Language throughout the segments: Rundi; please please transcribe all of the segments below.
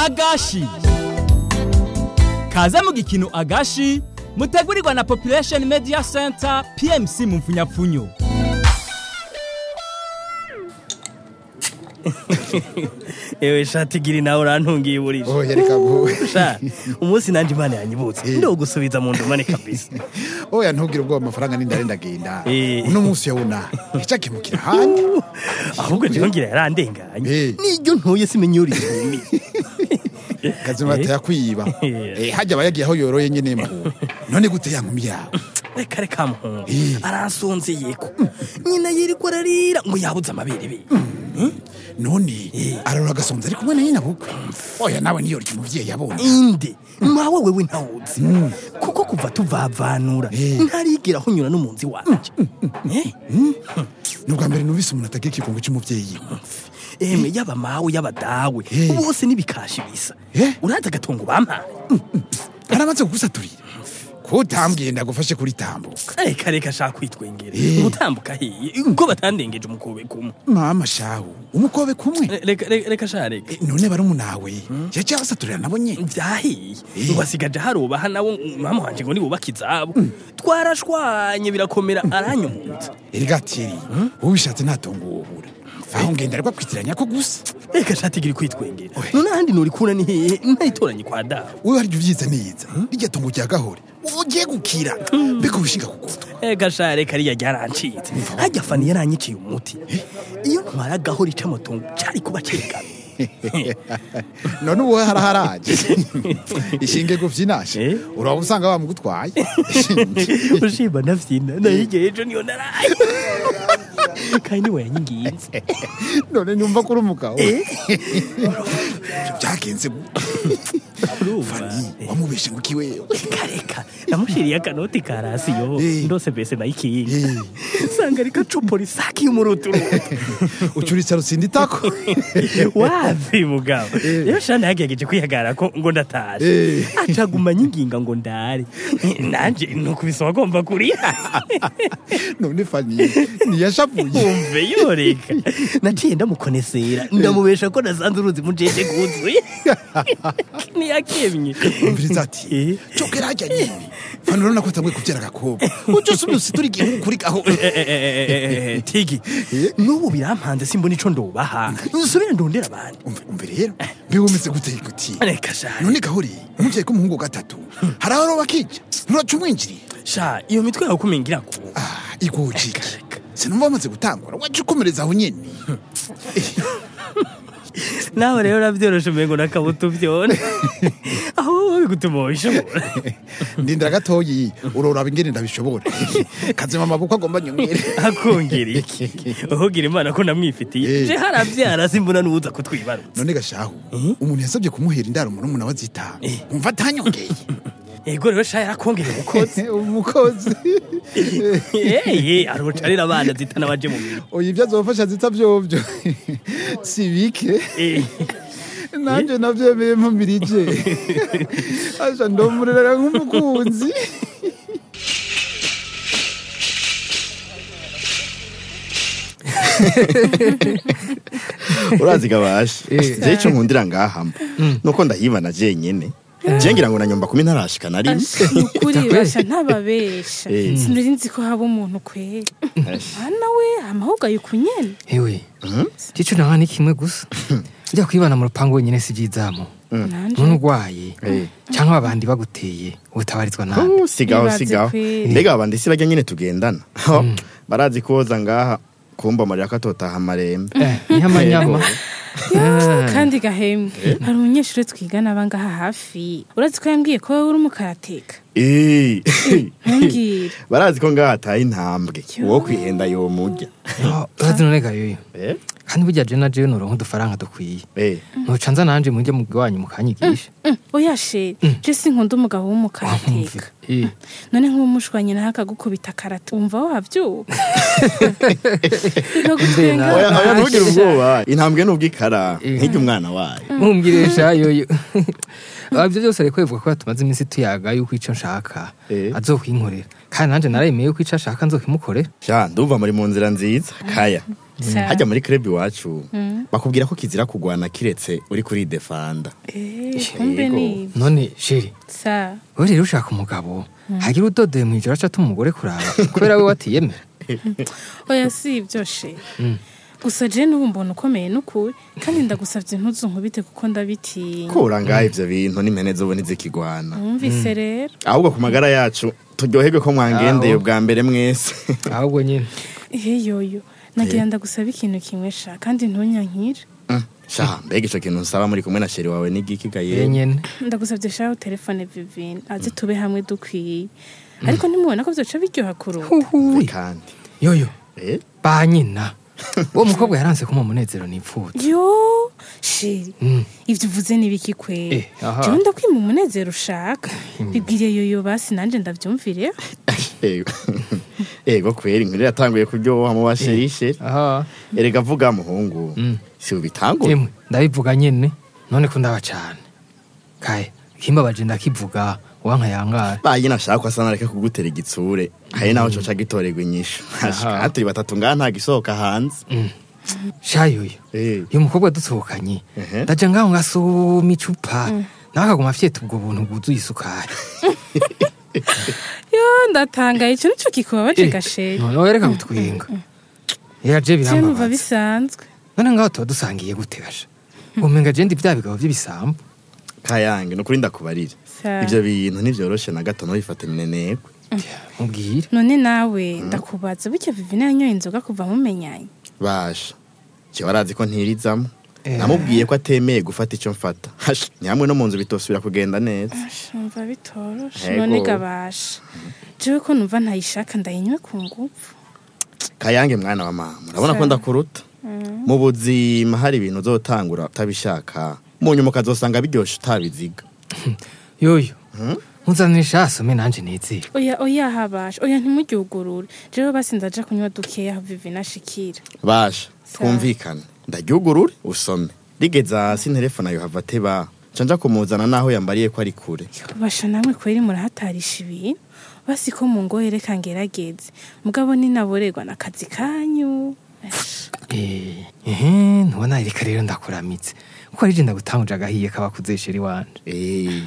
agashi kaze mu gikino agashi mutegurirwa na population media center pmc mu mfunyapfunyo ewe shati giri nawe urantungiye burije oya reka vuba sha umunsi nanje imana yanyibutse ndogusubiza mu ndumane kabisa oya ntugire ubwoba amafaranga n'indare ndagenda Eh. uno munsi yawuna icakemukira ahandi ahubwo jewe ngira yarandenganye Eh. niryo ntuye simenye iyo ritumi kazima batayakwiba Eh. Eh, hajya aba yagiye aho yoroye nyene mu none gute ya nkumi yawe reka reka muhungu Eh. aransonzeyeko nyina yirirwa ararira ngo yabuze amabere be none ararora agasonza ari kumwe na nyina bukwe oya nawe niyo rya umuvyeyi yabonye inde mawe wewe ntawuzi kuko kuva tuvavanura Eh. ntarigera ahunyura n'umunsi wanje Eh? ni ubwa mbere numvise umuntu atagira ikigongo c'umuvyeyi eme yaba mawe yaba dawe Eh. bose n'ibikashi bisa Eh. urazi agatongo bampaye aramaze kugusaturira ko utambwiye ndagufashe kuri tambuka reka reka shaka kwitwengera Eh. gutambuka hiye ubwo batandengeje umukobe kumwe mama shahu umukobe kumwe Re- reka reka- reka sha reka Eh, none barumunawe yaciye abasaturira nabo nyene vyahiye Eh. ngo asigaje harubaha nawo mama wanje ngo nibubaka izabo twarashwanye birakomera aranyumutsa erega tiri ubishatse ntatongo wobura aho ngenda ariko kwitiranya ko gusa reka shati giri kwitwengera none ahandi norikura ni hehe ntayitoranye kwa dawe wowe harya uvyiza neza rirya tongo rya gahore ugiye gukira mbega ubishinga kugutwa Ega sha reka riya ryarancitse hajya fani yaranyiciye umuti iyo ntwaragaho rica amatongo cari kuba cerekana none ubu haraharaje ishinge guvyinashe Eh? uraba usanga bamugutwaye ushimba ndavyina nahigiye ejo niyo naraye kandi niwe yanyinginze none nyumva kuri umugabo byagenze gute? fani wamubeshe ngo ikiwewe kareka namushiriye akanoti ka rasiyo Eh. ndose mbese nayikinga Eh. sanga ariko acupora isaki y'umuruturutu ucuritse rusindi itako wapi mugabo rero shana yagerageje kwihagarara ko ngo ndataje Eh. acaguma nyinginga ngo ndare nanje nukubise wagomba kurira none fani ntiyashavuye umve yoreka naciye ndamukonesera ndamubesha ko nasanze uruzi mujeje kuzuye ntiyakemye umviriza ati Eh. cokera hajya nyene fani urabona ko atanguye kuvyara agakobwa uje usubira usitura igihugu kuri gahore tigi n'ubu birampanze simbona ico ndobaha nsubire ndondera abandi umve umve rero mbe wumeze gute guti reka sha none gahore umuvyeyi k'umuhungu wa gatatu hari aho roba kija nturaca umwinjiriye sha iyo mitwe yawe kumengira ko ah igujike reka. sinumva bamaze gutangura waje ukomereza aho nyene nawe rero navyoroshe umengo nakabuto vyone aho wowe bigutuma wabishobora ndindira gatoyi uroraba ingene ndabishobora kazima amaboko agomba nyumwere akongera iki uhugira imana ko namwifitiye Eh. je haravyara simbona n'uwuza kutwibarutsa none gashahu umuntu yasabye kumuhera indaro murumuna wa zita umva atanyongeye ego rero sha yarakongera umukozi umukozi eye arocarira abana zitana baje mu biro oya ibyo azofasha zita vyovyo si bike Eh, nanje navyemeye mpamirije asha ndomurera nk'umukunzi urazi gabasha je ico nkundira ngahamba nuko ndahibana jenyene je ngira ngo nanyomba kumi ntarashika na rimwe ukuri basha ntababesha Eh. sinari nzi ko haba umuntu kwera hana we amahubwo ayuku nyene ewe cico nanga ni kimwe gusa ujya kwibana mu rupangu wenyine si byizamo nanje none urwaye Eh. cyangwa abandi baguteye ubutabarizwa nabi Oh, sigaho Bibaze sigaho kweri. mbega abandi si barya nyene tugendana Ho, barazi koza ngaha kumba amarira ko atotaha amarembe Eh, niho amanyama Ah. kandi gahembwe hari umunyeshuri twigana abangaha hafi urazi ko yambwiye ko wowe uri umukarateka Eh. ntumbwire barazi ko ngaha ataye intambwe uwo kwihenda yomurya Oh, urazi none gayoyo Eh, kandi burya je na jewe noronka udufaranga dukwiye eh. ntuca nza nanje mujye mu wanyu mukanyigisha Mm, oya she je sinkunda umugabo w'umukarateka Eh, none nk'umushwanye nawe akagukubita karate wumva wavyuka Bikagutwenga. oya oya Ah, ntugire sha. ubwoba intambwe n'ubwikara Eh. nk'irya umwana wayo mumbwiresha yoyo Ah, ibyo byose ariko bivuga ko tumaze iminsi tuyaga yuko ico nshaka Eh. azokwinkorera kandi nanje naremeye yuko ico ashaka nzokimukorera sha ndumva muri mu nzira nziza kaya Sa- hajya muri club iwacu bakubwira ko kizira kugwana kiretse uri kuri defanda Eh, kumbe Yego. ni none sheri sa wowe rero ushaka umugabo hagira udodeye mu ijoro aca umugore kuraba kubera we watiyemera oya si ibyo she gusa je n'ubu mbona ukomeye n'ukuri kandi ndagusavye ntuzu nkubite kuko ndabitinya kura ngaho ivyo bintu n'impene zobona izikigwana wumvise rero ahubwo ku magara yacu turyoherwe ko mwangendeye Aho. ubwa mbere mwese ahubwo nyine ehe yoyo nagira ndagusaba ikintu kimwe sha kandi ntunyankire Mm, sha mbega ico kintu nsaba muri kumwe na sheri wawe n'igiki ye gaye nyene ndagusavye shaho telefone vivine aze tube hamwe dukwiye ariko ntimubona ko vyoca biryoha kuruta Uhuwi. kandi yoyo eh ba nyina uwo mukobwa yaranse kuma umunezero nipfutse yo sheri Mm. ivyo uvuze n'ibiki kwera Eh, aha. jewe ndakwima umunezero ushaka bibwiriye yoyo basi nanje ndavyumvire ego ego kweri inkuru yatanguye kuryoha mu basheri sheri aha erega vuga muhungu Mm. si ubitangura emwe ndabivuga nyene none ko ndaba cane kaye kimbabaje ndakivuga uwanka yangara bayi nashaka ko asa nareke kugutera igitsure hari naho coca gitorerwa inyishu Aha. turi batatu ngaha nta gisohoka hanze shayoyo Eh. uyu mukobwa dusohokanye Ehe. ndaja ngaho ngasoma icupa nawe akaguma afyeta ubwo buntu bwuzuye isukari yo ndatangaye ico nico kikubabaje gasheri none wereka gutwenga era je je numva birambabaza bisanzwe none ngaho tuba dusangiye gute gasha umenga je ndi vya bigabo vy'ibisambo kayange nukuri ndakubarira Sa- ivyo bintu ntivyoroshe na gato ntubifate minenegwe mubwire none nawe ndakubaza bityo vivine yanyoye inzoga kuva mumenyanye basha jewe arazi ko ntirizamo Eh. namubwiye ko atemeye gufata ico mfata Hasha, ni hamwe no mu nzu bitosubira kugenda neza numva bitoroshe Ego. none gabasha jewe ko numva ntayishaka ndayinywe ku ngufu kayange mwana wa mama urabona ko Sa- ndakuruta mu buzima hari ibintu uzotangura utabishaka mu nyuma ukazosanga biryoshe utabiziga yoyo muzanira asome nanje nizere oya oya habasha oya ntimuryugurure jewe basi ndaja kunywa dukeya aho vivine ashikira basha Sa- twumvikane ndaryugurure usome rigeze hasi nterefone ayo hava ateba nca nja kumuzana naho yambariye ko ari kure basha namwe kweri murahatarisha ibintu basi ko mu ngo reka ngerageze mugabo ninaborerwa n'akazi kanyu Esh. Eh, ehe ntubona reka rero ndakuramitse kuko ari je ndagutanguje agahiye kabakuzesheri wanje Eh,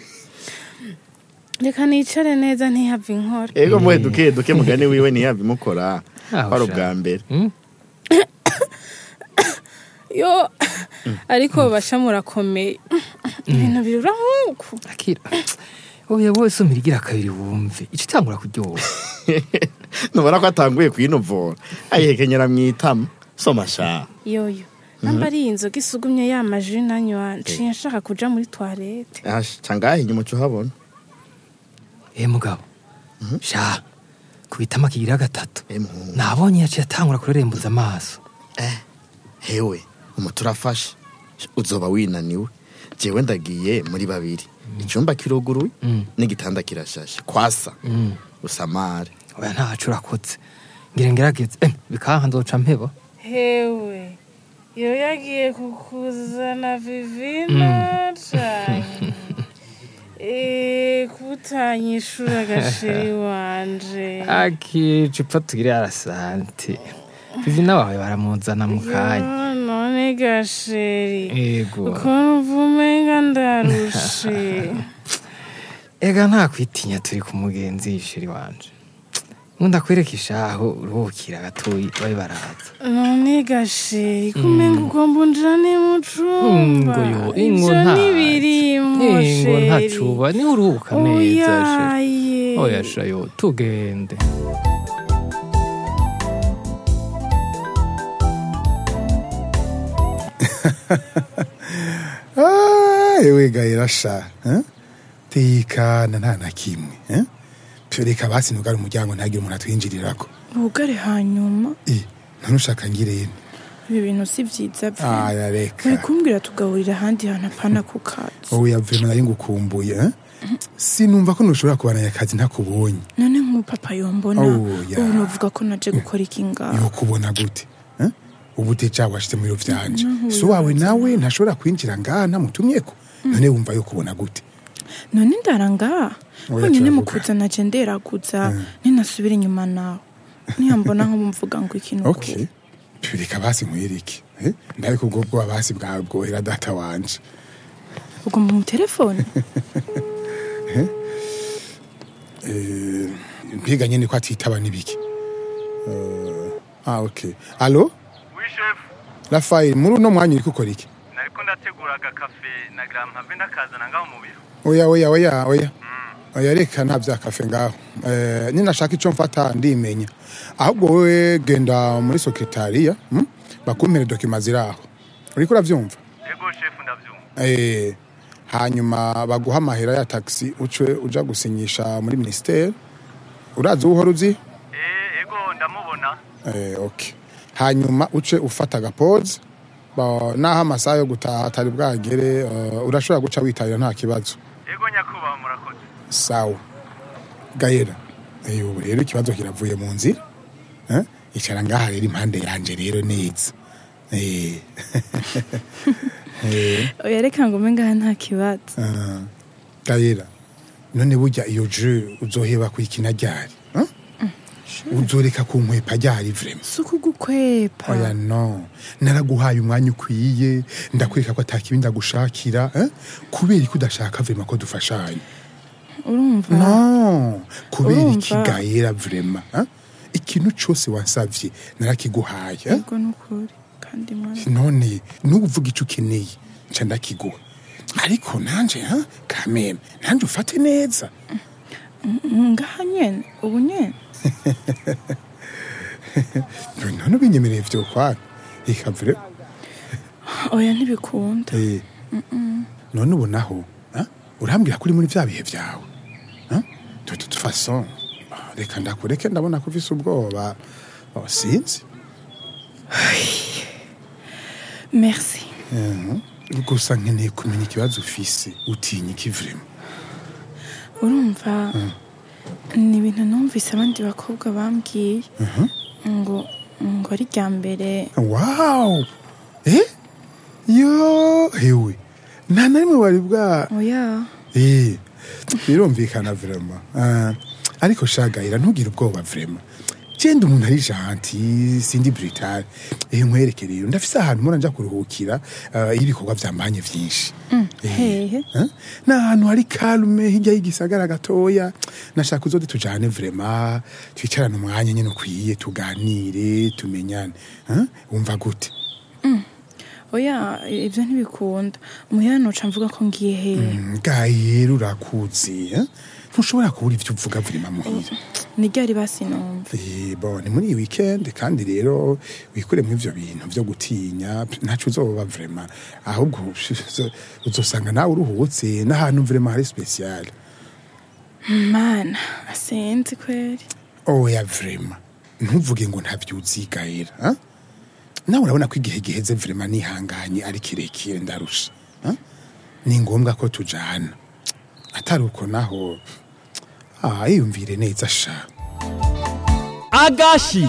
reka nicare neza ntihave inkora ego muhe duke duke mugani wiwe ntiyava imukora Ah, kwari usha. ubwa mbere Mm? yo ariko basha murakomeye ibintu birura nk'uku akira oya wese umira igira kabiri wumve ico itangura kuryoha nubona ko atanguye kuyinovora ayihekenyera mw'itama soma sha yoyo namba ari iyi nzoga isugumye ya maji nanywa nciye nshaka kuja muri toilette Asha, ca ngahe inyuma uca uhabona eh mugabo sha kubitama kigira gatatu Eh, muhungu. nabonye yaciye atangura kurerembuza amaso hewe umuti urafashe uzoba winaniwe jewe ndagiye muri babiri icyumba kiruguruye Mm. n'igitanda kirashashe kwasa Mm. usamare oya ntaco urakotse ngira ngerageze eh, bikanka nzoca mpeba hewe yo yagiye kukuzana vivina cane Eh, kutanyishura gasheri wanje akicupa tugire arasante vivina wawe baramuzana mu kanya Yo, none gasheri ego ukuntu umenga ndarushe ega nta kwitinya turi ku mugenzi sheri wanje nkunda kwereka ishaho uruhukira gatoyi babe baraza none gasheri kumenga ugomba unjane mu cumba ngo yo ingo ivyo nta ntibirimo ingo sheri ntacuba niho uruhuka neza sheri oyaye oya shayo tugende Ah, ewe gahera sha eh? tekana nta na kimwe eh? Pyo reka basi nugare umuryango ntagire umuntu atwinjirirako ubugare hanyuma Eh, none ushaka ngirene ibi bintu si byiza bye aya bari reka kumbwira tugaburira ahandi hantu apana ku kazi wowe yavuye nari ngukumbuye eh? sinumva ko ntushobora kubananya akazi ntakubonye none nk'umupapa yombona Oh, ya. ubu nuvuga ko naje gukora iki ngaho yokubona gute eh? ubu deja washyize mu biro vyanje so wawe nawe ntashobora kwinjira ngaha namutumyeko none wumva yokubona gute none ndaranga Oya, honyine mu turavuga. kuza naje nderaguza ninasubira inyuma nawe niyambona nk'umvuga ngo ikintu okay reka basi nkwirike eh? ndariko ubwo bwoba basi bwawe bwohera data wanje ugomba mu telefone Eh, mpiga nyene ko atitaba nibiki Eh, ah okay allo Oui chef, rafael muri uno mwanya uriko ukora iki nariko ndategura agakafe nagira mpave ndakazana ngaho mu biro. oya oya oya oya oya reka nta vya kafe ngaho eh, ninashaka ico mfata ndimenya ahubwo wewe genda muri sekretariya hmm? bakumpere dokima ziraho uriko uravyumva Ego chef ndavyumva. eh, hanyuma baguha amahera ya taxi uce uja gusinyisha muri ministere urazi uwo uhora uzi Eh, ego ndamubona. eh, okay. hanyuma uce ufata agapoze ba- naho amasaha yo gutaha atari bwagere uh, urashobora guca witabira nta kibazo Ego nyakubaha murakoze. sawa gahera eh, ubu rero ikibazo kiravuye mu nzira eh? icara ngaha rero impande yanje rero neza eh. eh. oya reka ngo ume ngaha nta kibazo Ah, gahera none burya iyo je uzoheba kwikina ryari eh? uzoreka kunkwepa ryari vrema si ukugukwepa oya no naraguhaye umwanya ukwiye ndakwereka ko atakibi ndagushakira eh? kubera ko udashaka vrema ko dufashanya urumva no kubera Urumva? ikigayera vrema eh? ikintu cose wansavye narakiguhaye eh? ego ni ukuri kandi mwana none nubu uvuga ico ukeneye nca ndakiguha ariko nanje ha kameme nanje ufate neza ngaha nyene ubu nyene none ubinyemereye vyo kwara reka vure oya ntibikunda eh. none ubu naho ha? urambwira ko uri muri vya bihe vyawe ha? de toute façon ah, reka ndakureke ndabona ko ufise ubwoba oh, sinzi merci Mhm. gusa nkeneye kumenya ikibazo ufise utinya iki vrema urumva ni ibintu numvise abandi bakobwa bambwiye ngo ngo ari rya mbere wow eh yo hewe nta na rimwe wari bwa oya eh birumvikana vrema Ah, ariko shagayira ntugire ubwoba vrema genda umuntu ari janti sindi brutal eh nkwereke rero ndafise ahantu mpora nja kuruhukira ah, iyo ibikorwa vyambanye vyinshi Eh, hehe eh? ni ahantu hari karume hirya y'igisagara gatoya nashaka uzode tujane vrema twicarane umwanya nyine ukwiye tuganire tumenyane eh? wumva gute oya ibyo ntibikunda umuhera noca mvuga ko ngiye hehe ngayera urakuzi eh? ntushobora kubura ivyo uvuga vrema muhira ni ryari basinumva Eh, bon ni muri iyi weekend kandi rero wikuremo ivyo bintu vyo gutinya ntaco uzoba vrema ahubwo uzo- uzosanga nawe uruhutse n'ahantu vrema hari special mana asenzi kweri oya vrema ntuvuge ngo ntavyuzigayera ha? nawe urabona ko igihe giheze vrema nihanganye ari kirekire ndarusha ha? ni ngombwa ko tujana atari uko naho ah, yiyumvire neza sha agashi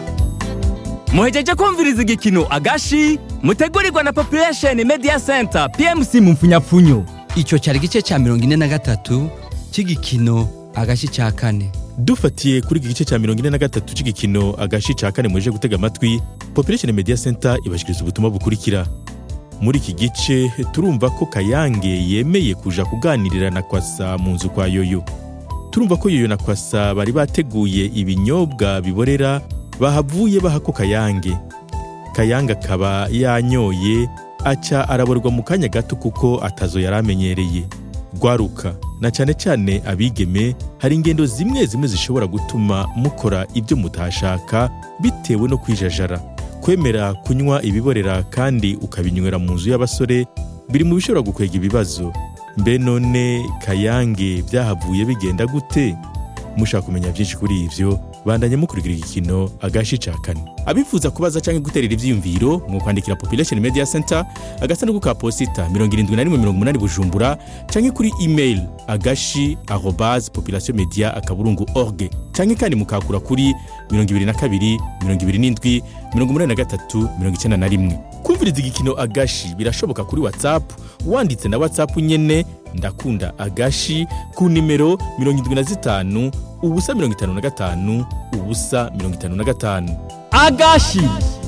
muhejeje kumviriza igikino agashi mutegurirwa na population media center pmc mu mfunyapfunyo icyo cyari igice cya mirongo ine na gatatu cy'igikino agashi cya kane dufatiye kuri iki gice cya mirongo ine na gatatu cy'igikino agashi ca kane muje gutega amatwi population media center ibashikiriza ubutumwa bukurikira muri iki gice turumva ko kayange yemeye kuja kuganirira na kwasa mu nzu kwa yoyo turumva ko yoyo na kwasa bari bateguye ibinyobwa biborera bahavuye baha ko kayange kayange akaba yanyoye aca araborwa mu kanya gato kuko atazo yari amenyereye rwaruka na cyane cyane abigeme hari ingendo zimwe zimwe zishobora gutuma mukora ibyo mutashaka bitewe no kwijajara kwemera kunywa ibiborera kandi ukabinywera mu nzu y'abasore biri mu bishobora gukwega ibibazo mbe none kayange byahavuye bigenda gute mushaka kumenya byinshi kuri ivyo bandanye mukurikira igikino agashi ca kane abifuza kubaza canke guterera ivyiyumviro mwokwandikira population media center agasanduku ka posita 7180 bujumbura canke kuri email agashi arobase population media akaburungu org canke kandi mukakura kuri 22 27 83 91 kumviriza igikino agashi birashoboka kuri whatsapp wanditse na whatsapp nyene ndakunda agashi ku nimero 75 ubusa 55 ubusa 55 agashi